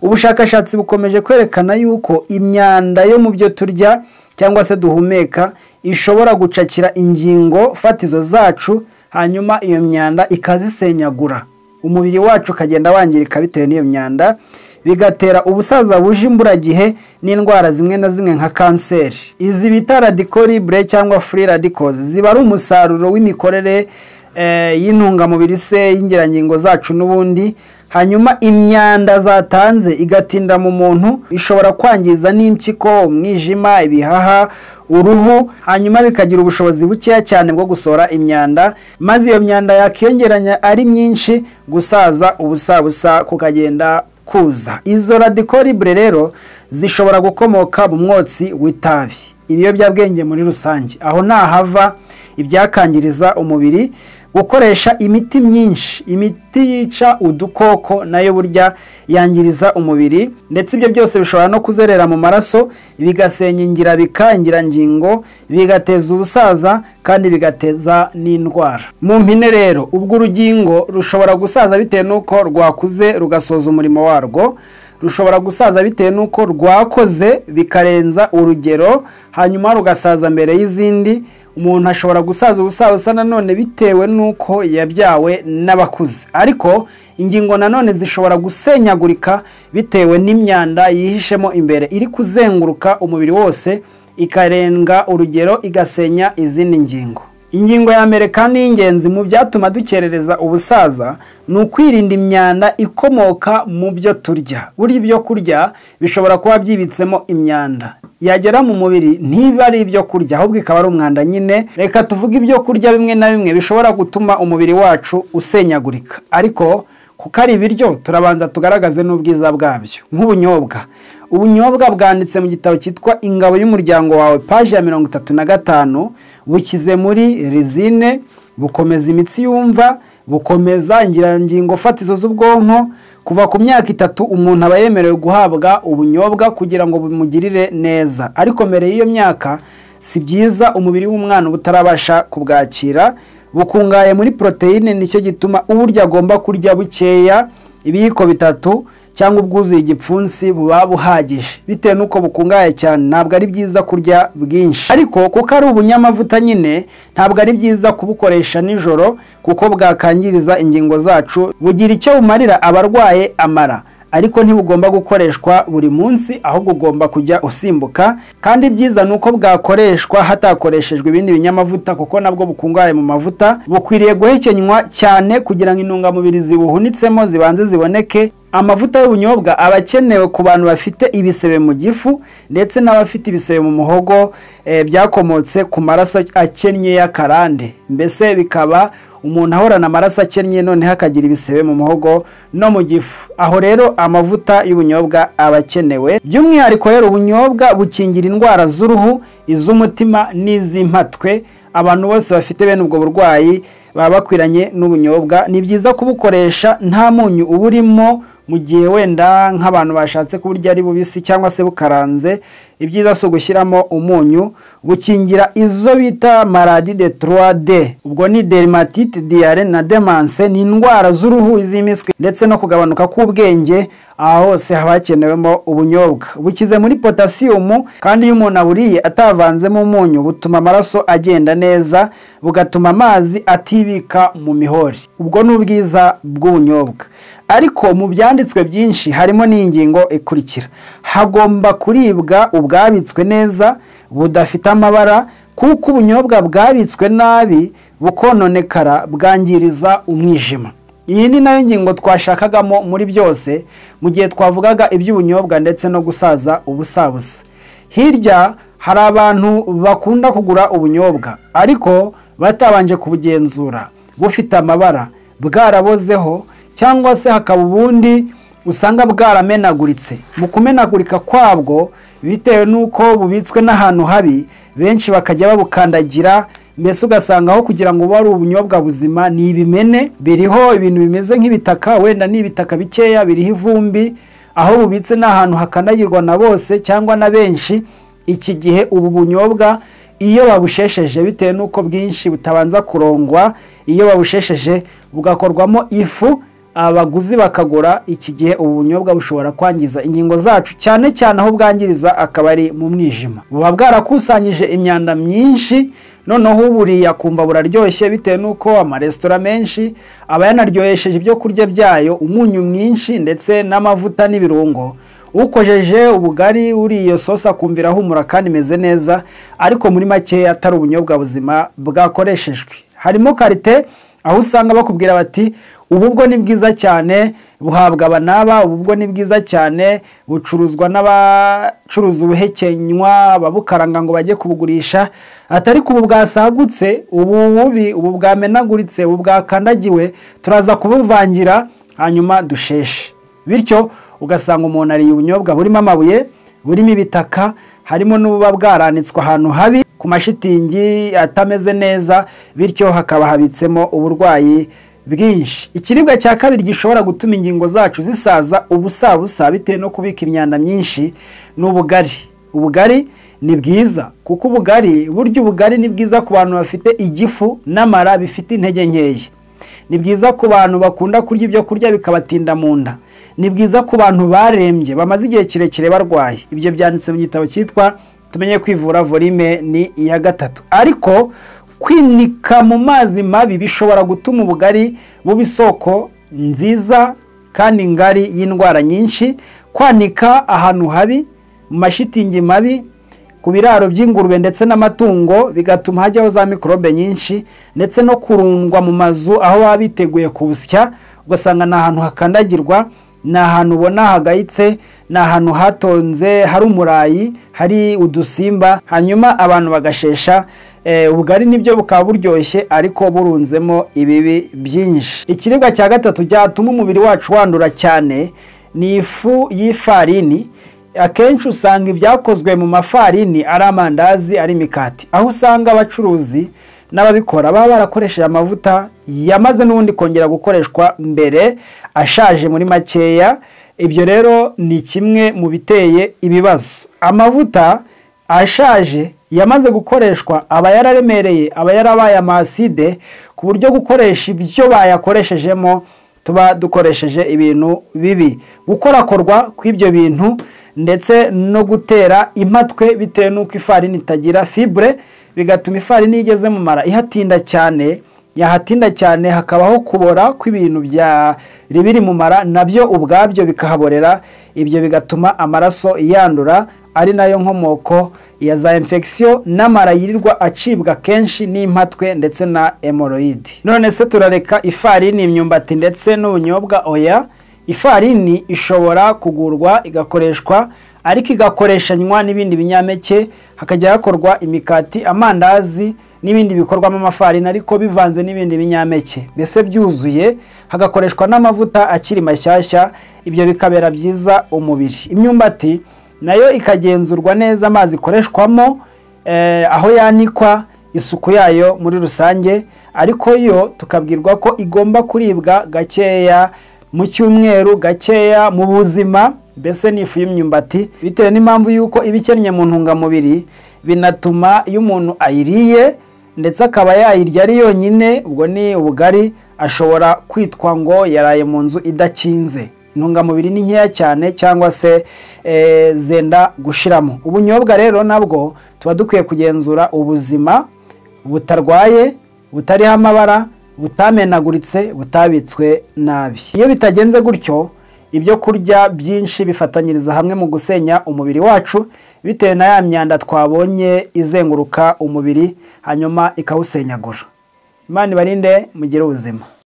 ubushakashatsi bukomeje kwerekana yuko imyanda yo mu byo turya cyangwa se duhumeka ishobora gucakira ingingo fatizo zacu hanyuma iyo myanda ikazisenyagura umubiri wacu ukagenda wangirika bitewe n'iyo myanda bigatera ubusaza buje imburagihe n'indwara zimwe na zimwe nka kanseri izi bita radikoribure cyangwa furi radikozi ziba ari umusaruro w'imikorere y'intungamubiri se y'ingirangingo zacu n'ubundi hanyuma imyanda zatanze igatinda mu muntu ishobora kwangiza n'impyiko umwijima ibihaha uruhu hanyuma bikagira ubushobozi bukeya cyane bwo gusohora imyanda maze iyo myanda yakiyongeranya ari myinshi gusaza ubusabusa kukagenda kuza izo radikoribure rero zishobora gukomoka mu mwotsi w'itabi ibiyobyabwenge muri rusange aho ntahava ibyakangiriza umubiri gukoresha imiti myinshi imiti yica udukoko nayo burya yangiriza umubiri ndetse ibyo byose bishobora no kuzerera mu maraso bigasenya ingira bikangirangingo bigateza ubusaza kandi bigateza n'indwara mu mpine rero ubwo urugingo rushobora gusaza bitewe n'uko rwakuze rugasoza umurimo warwo rushobora gusaza bitewe n'uko rwakoze bikarenza urugero hanyuma rugasaza mbere y'izindi umuntu ashobora gusaza ubusaza nanone bitewe n'uko yabyawe n'abakuze ariko ingingo nanone zishobora gusenyagurika bitewe n'imyanda yihishemo imbere iri kuzenguruka umubiri wose ikarenga urugero igasenya izindi ngingo ingingo ya mbere kandi y'ingenzi mu byatuma dukerereza ubusaza ni ukwirinda imyanda ikomoka mu byo turya buri byo kurya bishobora kuba byibitsemo imyanda yagera mu mubiri ntiba ari ibyo kurya ahubwo ikaba ari umwanda nyine reka tuvuge ibyo kurya bimwe na bimwe bishobora gutuma umubiri wacu usenyagurika ariko kuko ari ibiryo turabanza tugaragaze n'ubwiza bwabyo nk'ubunyobwa ubunyobwa bwanditse mu gitabo cyitwa ingabo y'umuryango wawe paji ya mirongo itatu na gatanu bukize muri rizine bukomeza imitsi yumva bukomeza ingirangingo fatizo z'ubwonko kuva ku myaka itatu umuntu aba yemerewe guhabwa ubunyobwa kugira ngo bumugirire neza ariko mbere y'iyo myaka si byiza umubiri w'umwana uba utarabasha kubwakira bukungahaye muri poroteyine nicyo gituma uburyo agomba kurya bukeya ibiyiko bitatu cyangwa ubwuzuye igipfunsi buba buhagije bitewe n'uko bukungahaye cyane ntabwo ari byiza kurya bwinshi ariko kuko ari ubunyamavuta nyine ntabwo ari byiza kubukoresha nijoro kuko bwakangiriza ingingo zacu bugira icyo bumarira abarwaye amara ariko ntibugomba gukoreshwa buri munsi ahubwo ugomba kujya usimbuka kandi byiza ni uko bwakoreshwa hatakoreshejwe ibindi binyamavuta kuko nabwo bukungahaye mu mavuta bukwiriye guhekenywa cyane kugira ngo intungamubiri zibuhunitsemo zibanze ziboneke amavuta y'ubunyobwa aba akenewe ku bantu bafite ibisebe mu gifu ndetse n'abafite ibisebe mu muhogo byakomotse ku maraso akennye y'akarande mbese bikaba umuntu ahorana amaraso akennye noneho akagira ibisebe mu muhogo no mu gifu aho rero amavuta y'ubunyobwa aba akenewe by'umwihariko rero ubunyobwa bukingira indwara z'uruhu iz'umutima n'iz'impatwe abantu bose bafite bene ubwo burwayi baba bakwiranye n'ubunyobwa ni byiza kubukoresha nta munyu uburimo mu gihe wenda nk'abantu bashatse kuburya ari bubisi cyangwa se bukaranze ibyiza si ugushyiramo umunyu bukingira izo bita maradi de turade ubwo ni derimatite diyare na demanse ni indwara z'uruhu iz'impiswi ndetse no kugabanuka k'ubwenge aha hose haba hakenewemo ubunyobwa bukize muri potasiyumu kandi iyo umuntu aburiye atavanzemo umunyu butuma amaraso agenda neza bugatuma amazi atibika mu mihori ubwo ni ubwiza bw'ubunyobwa ariko mu byanditswe byinshi harimo n'ingingo ikurikira hagomba kuribwa ubwabitswe neza budafite amabara kuko ubunyobwa bwabitswe nabi bukononekara bwangiriza umwijima iyi ni nayo ngingo twashakagamo muri byose mu gihe twavugaga iby'ubunyobwa ndetse no gusaza ubusabusa hirya hari abantu bakunda kugura ubunyobwa ariko batabanje kubugenzura bufite amabara bwarabozeho cyangwa se hakaba ubundi usanga bwaramenaguritse mu kumenagurika kwabwo bitewe n'uko bubitswe n'ahantu habi benshi bakajya babukandagira mbese ugasanga aho kugira ngo ube ari ubunyobwa buzima ni ibimene biriho ibintu bimeze nk'ibitaka wenda ni ibitaka bikeya biriho ivumbi aho bubitse ni ahantu hakanagirwa na bose cyangwa na benshi iki gihe ubu bunyobwa iyo babushesheje bitewe n'uko bwinshi butabanza kurongwa iyo babushesheje bugakorwamo ifu abaguzi bakagura iki gihe ubu bunyobwa bushobora kwangiza ingingo zacu cyane cyane aho bwangiriza akaba ari mu mwijima buba bwarakusanyije imyanda myinshi noneho uburiye akumva buraryoshye bitewe n'uko amaresitora menshi aba yanaryohesheje ibyo kurya byayo umunyu mwinshi ndetse n'amavuta n'ibirungo ukojeje ubugari uriye iyo sosi akumvira ahumura kandi imeze neza ariko muri makeya atari ubunyobwa buzima bwakoreshejwe harimo karite aho usanga bakubwira bati ubu bwo ni bwiza cyane buhabwa abanaba ubu bwo ni bwiza cyane bucuruzwa n'abacuruza ubuhekenywa ababukaranga ngo bajye kubugurisha atari ko ubu bwasagutse ubu bubi ubu bwamenaguritse ubu bwakandagiwe turaza kubuvangira hanyuma dusheshe bityo ugasanga umuntu ariye ubunyobwa burimo amabuye burimo ibitaka harimo n'ububa bwaranitswe ahantu habi ku mashitingi atameze neza bityo hakaba habitsemo uburwayi bwinshi ikiribwa cya kabiri gishobora gutuma ingingo zacu zisaza ubusabusa bitewe no kubika imyanda myinshi ni ubugari ubugari ni bwiza kuko ubugari burya ubugari ni bwiza ku bantu bafite igifu n'amara bifite intege nkeya ni byiza ku bantu bakunda kurya ibyo kurya bikabatinda mu nda ni byiza ku bantu barembye bamaze igihe kirekire barwaye ibyo byanditse mu gitabo cyitwa tumenye kwivura volime ni iya gatatu ariko kwinika mu mazi mabi bishobora gutuma ubugari buba isoko nziza kandi ngari y'indwara nyinshi kwanika ahantu habi mu mashitingi mabi ku biraro by'ingurube ndetse n'amatungo bigatuma hajyaho za mikorobe nyinshi ndetse no kurundwa mu mazu aho baba biteguye kubusya ugasanga ni ahantu hakandagirwa ni ahantu ubona hagayitse ni ahantu hatonze hari umurayi hari udusimba hanyuma abantu bagashesha ubugari nibyo bukaba buryoshye ariko burunzemo ibibi byinshi ikiribwa cya gatatu cyatuma umubiri wacu wandura cyane ni ifu y'ifarini akenshi usanga ibyakozwe mu mafarini ari amandazi ari imikati aho usanga abacuruzi n'ababikora baba barakoresheje amavuta yamaze n'ubundi kongera gukoreshwa mbere ashaje muri makeya ibyo rero ni kimwe mu biteye ibibazo amavuta ashaje yamaze gukoreshwa aba yararemereye aba yarabaye amaside ku buryo gukoresha ibyo bayakoreshejemo tuba dukoresheje ibintu bibi gukorakorwa kw'ibyo bintu ndetse no gutera impatwe bitewe n'uko ifarini itagira fibure bigatuma ifarini iyo igeze mu mara ihatinda cyane yahatinda cyane hakabaho kubora kw'ibintu byari biri mu mara nabyo ubwabyo bikahaborera ibyo bigatuma amaraso yandura ari nayo nkomoko ya za infection n'amara yirirwa acibwa kenshi n'impatwe ndetse na hemoroyide none se turareka ifarini imyumbati ndetse n'ubunyobwa oya ifarini ishobora kugurwa igakoreshwa ariko igakoreshanywa n'ibindi binyampeke hakajya hakorwa imikati amandazi n'ibindi bikorwamo amafarini ariko bivanze n'ibindi binyampeke mbese byuzuye hagakoreshwa n'amavuta akiri mashyashya ibyo bikabera byiza umubiri imyumbati nayo ikagenzurwa neza amazi ikoreshwamo aho yanikwa isuku yayo muri rusange ariko yo tukabwirwa ko igomba kuribwa gakeya mu cyumweru gakeya mu buzima mbese ni ifu y'imyumbati bitewe n'impamvu y'uko iba ikennye mu ntungamubiri binatuma iyo umuntu ayiriye ndetse akaba yayirya ari yonyine ubwo ni ubugari ashobora kwitwa ngo yaraye mu nzu idakinze intungamubiri ni nkeya cyane cyangwa se zenda gushiramo ubunyobwa rero nabwo tuba dukwiye kugenzura ubuzima butarwaye butariho amabara butamenaguritse butabitswe nabi iyo bitagenze gutyo ibyo kurya byinshi bifatanyiriza hamwe mu gusenya umubiri wacu bitewe na ya myanda twabonye izenguruka umubiri hanyuma ikawusenyagura imana ibarinde mugire ubuzima